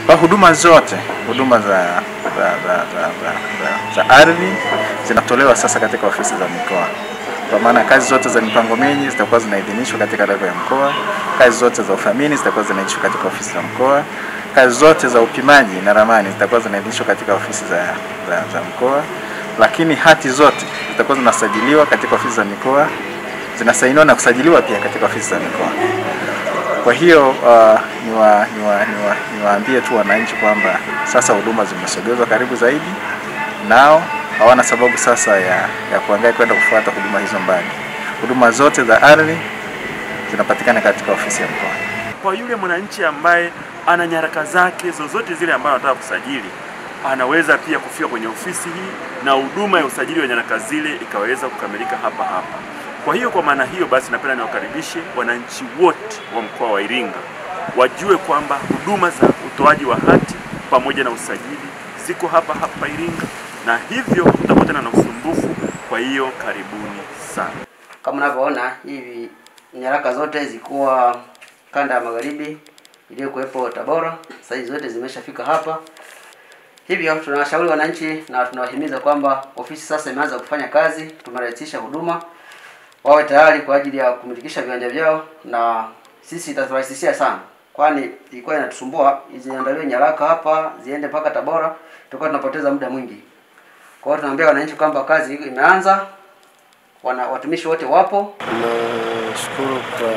Kwa huduma zote, huduma za za, za, za, za, za, za ardhi zinatolewa sasa katika ofisi za mikoa, kwa maana kazi zote za mipango miji zitakuwa zinaidhinishwa katika level ya mkoa, kazi zote za uthamini zitakuwa zinaidhinishwa katika ofisi za mkoa, kazi zote za upimaji na ramani zitakuwa zinaidhinishwa katika ofisi za, za, za mkoa, lakini hati zote zitakuwa zinasajiliwa katika ofisi za mikoa, zinasainiwa na kusajiliwa pia katika ofisi za mikoa. Kwa hiyo uh, niwa, niwa, niwa, niwaambie tu wananchi kwamba sasa huduma zimesogezwa karibu zaidi, nao hawana sababu sasa ya, ya kuangaika kwenda kufuata huduma hizo mbali. Huduma zote za ardhi zinapatikana katika ofisi ya mkoa. Kwa yule mwananchi ambaye ana nyaraka zake zozote zile ambazo anataka kusajili, anaweza pia kufika kwenye ofisi hii na huduma ya usajili wa nyaraka zile ikaweza kukamilika hapa hapa. Kwa hiyo kwa maana hiyo basi, napenda niwakaribishe wananchi wote wa mkoa wa Iringa wajue kwamba huduma za utoaji wa hati pamoja na usajili ziko hapa hapa Iringa, na hivyo kutakuwa tena na usumbufu. Kwa hiyo karibuni sana. Kama unavyoona hivi nyaraka zote zilikuwa kanda ya magharibi iliyokuwepo Tabora, sasa hizi zote zimeshafika hapa. Hivyo tunawashauri wananchi na tunawahimiza kwamba ofisi sasa imeanza kufanya kazi, tumerahisisha huduma, wawe tayari kwa ajili ya kumilikisha viwanja vyao, na sisi itaturahisishia sana, kwani ilikuwa inatusumbua ziandaliwe nyaraka hapa ziende mpaka Tabora, tulikuwa tunapoteza muda mwingi. Kwa hiyo tunaambia wananchi kwamba kazi imeanza, wana watumishi wote wapo, Nashukuru kwa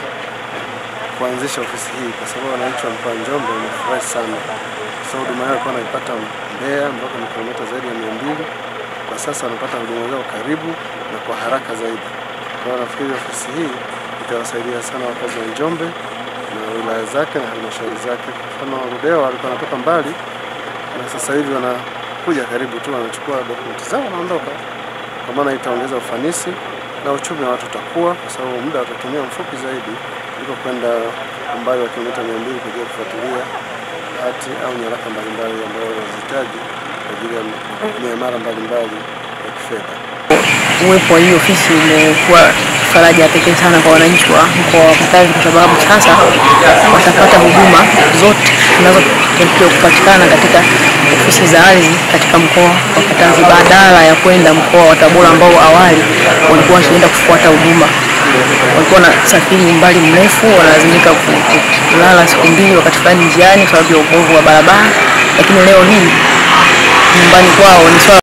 kuanzisha ofisi hii kwa sababu wananchi wa mkoa wa Njombe wamefurahi sana, kwa sababu huduma yao walikuwa wanaipata Mbeya mpaka ni kilomita zaidi ya mia mbili. Kwa sasa wanapata huduma zao karibu na kwa haraka zaidi. Kwa hiyo nafikiri ofisi hii itawasaidia sana wakazi wa Njombe na wilaya zake na halmashauri zake. Kwa mfano Ludewa walikuwa wanatoka mbali na sasa hivi wanakuja karibu tu, wanachukua dokumenti zao wanaondoka, kwa maana itaongeza ufanisi na uchumi wa watu utakuwa, kwa sababu muda watatumia mfupi zaidi kuliko kwenda umbali wa kilomita mia mbili kwa ajili ya kufuatilia hati au nyaraka mbalimbali ambayo wanazihitaji kwa ajili ya miamala mbalimbali ya kifedha. Uwepo wa hii ofisi umekuwa faraja ya pekee sana kwa wananchi wa mkoa wa Katavi kwa sababu sasa watapata huduma zote zinazotakiwa kupatikana katika ofisi za ardhi katika mkoa wa Katavi badala ya kwenda mkoa wa Tabora ambao awali walikuwa wakienda kufuata huduma. Walikuwa na safiri umbali mrefu, wanalazimika ku- ku- kulala siku mbili wakati fulani njiani kwa sababu ya ubovu wa barabara, lakini leo hii nyumbani kwao ni swala